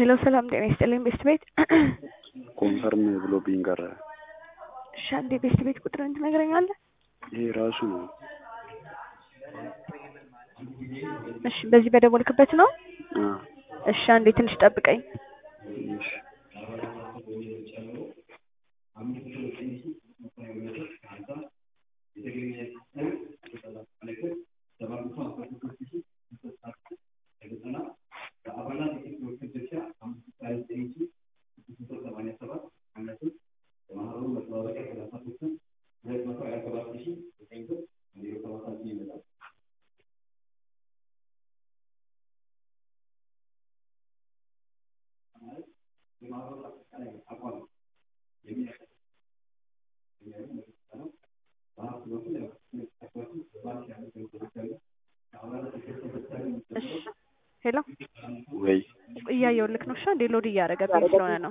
ሄሎ ሰላም ጤና ይስጥልኝ ቤስት ቤት ኮንፈርም ብሎብኝ ቀረ። እሺ አንዴ ቤስት ቤት ቁጥርን ትነግረኛለህ? ይሄ ራሱ ነው። እሺ በዚህ በደወልክበት ነው? አ እሺ አንዴ ትንሽ ጠብቀኝ። እሺ እሺ ሄሎ ወይ እያየሁልክ ነው። እሺ አንዴ ሎድ እያደረገብኝ ስለሆነ ነው።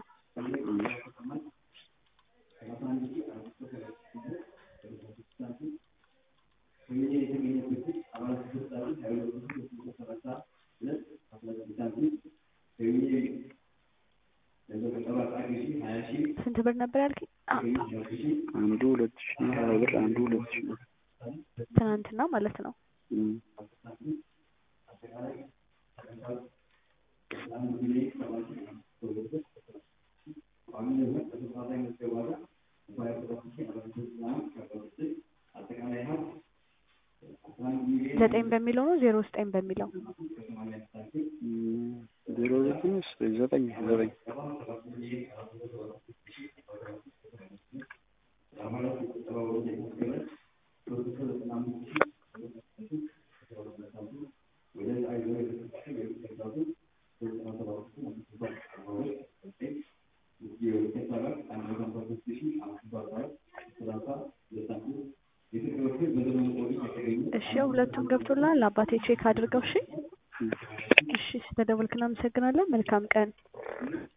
ስንት ብር ነበር ያልከኝ? አ- አንዱ ሁለት ሺህ ሀያ ብር አንዱ ሁለት ሺህ ብር ትናንትና ማለት ነው። እም። ዘጠኝ በሚለው ነው ዜሮ ዘጠኝ በሚለው እም፣ ዜሮ ዘጠኝ ስ- ዘጠኝ ዘጠኝ እሺ ሁለቱም ገብቶልሃል። አባቴ ቼክ አድርገው። እሺ እሺ ስለደወልክ እናመሰግናለን። መልካም ቀን